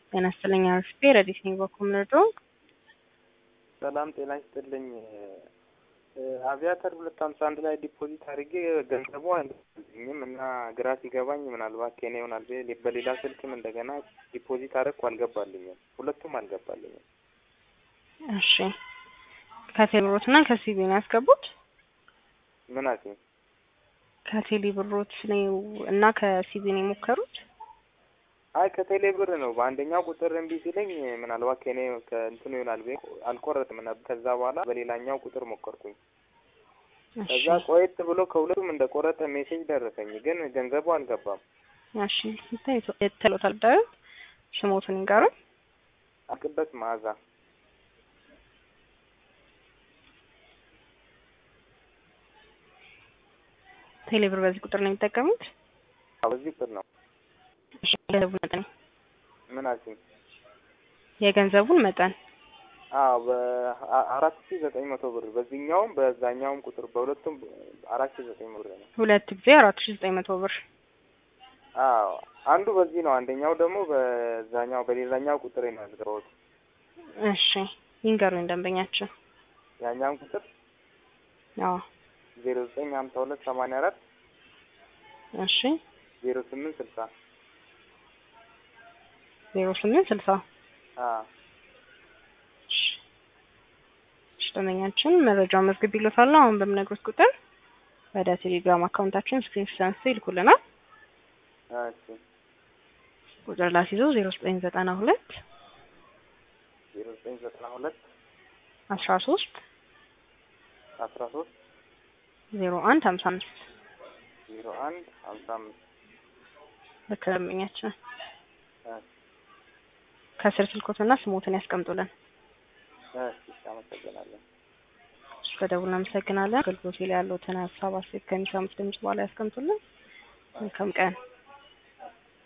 ጤና ይስጥልኝ አርፍቴ ረዲት ነኝ በኩል ምርዶ ሰላም ጤና ይስጥልኝ። አቪያተር ሁለት ሀምሳ አንድ ላይ ዲፖዚት አድርጌ ገንዘቡ አልገባልኝም እና ግራ ሲገባኝ ምናልባት ከኔ ይሆናል ብዬ በሌላ ስልክም እንደገና ዲፖዚት አደረኩ አልገባልኝም። ሁለቱም አልገባልኝም። እሺ ከቴሌ ብሮት እና ከሲቢ ነው ያስገቡት? ምን አሲ ከቴሌ ብሮት ነው እና ከሲቢ ነው የሞከሩት? አይ ከቴሌ ብር ነው። በአንደኛው ቁጥር እምቢ ሲለኝ ምናልባት ከኔ ከእንትኑ ይሆናል ብዬ አልቆረጥም ነበር። ከዛ በኋላ በሌላኛው ቁጥር ሞከርኩኝ። ከዛ ቆየት ብሎ ከሁለቱም እንደ ቆረጠ ሜሴጅ ደረሰኝ፣ ግን ገንዘቡ አልገባም። እሺ የተሎታል ዳዩ ስሞቱን ይንገሩኝ። አቅበት መዓዛ ቴሌ ብር በዚህ ቁጥር ነው የሚጠቀሙት? በዚህ ቁጥር ነው። የገንዘቡን መጠን ምን አልሽኝ? የገንዘቡን መጠን አዎ በአራት ሺ ዘጠኝ መቶ ብር በዚህኛውም በዛኛውም ቁጥር በሁለቱም አራት ሺ ዘጠኝ ብር ነው። ሁለት ጊዜ አራት ሺ ዘጠኝ መቶ ብር። አዎ አንዱ በዚህ ነው፣ አንደኛው ደግሞ በዛኛው በሌላኛው ቁጥር ነው ያስገባሁት። እሺ ይንገሩኝ ደንበኛችን። ያኛውን ቁጥር አዎ ዜሮ ዘጠኝ ሀምሳ ሁለት ሰማንያ አራት እሺ ዜሮ ስምንት ስልሳ ዜሮ ስምንት ስልሳ አዎ ደንበኛችን መረጃውን መዝግብ ይሎታል። አሁን በምነግሮት ቁጥር ወደ ቴሌግራም አካውንታችን ስክሪንሾት አንስተው ይልኩልናል። እሺ ቁጥር ላስይዞ ዜሮ ዘጠኝ ዘጠና ሁለት ዜሮ ዘጠኝ ዘጠና ሁለት አስራ ሶስት አስራ ሶስት ዜሮ አንድ ሀምሳ አምስት ዜሮ አንድ ሀምሳ አምስት ልክ ደንበኛችን እሺ ከስር ስልኮትና ስሞትን ያስቀምጡልን። እሺ አመሰግናለሁ። ስለደውል እናመሰግናለን። አገልግሎት ላይ ያለዎትን ሀሳብ አስተያየት ከሚሰሙት ድምጽ በኋላ ያስቀምጡልን። መልካም ቀን።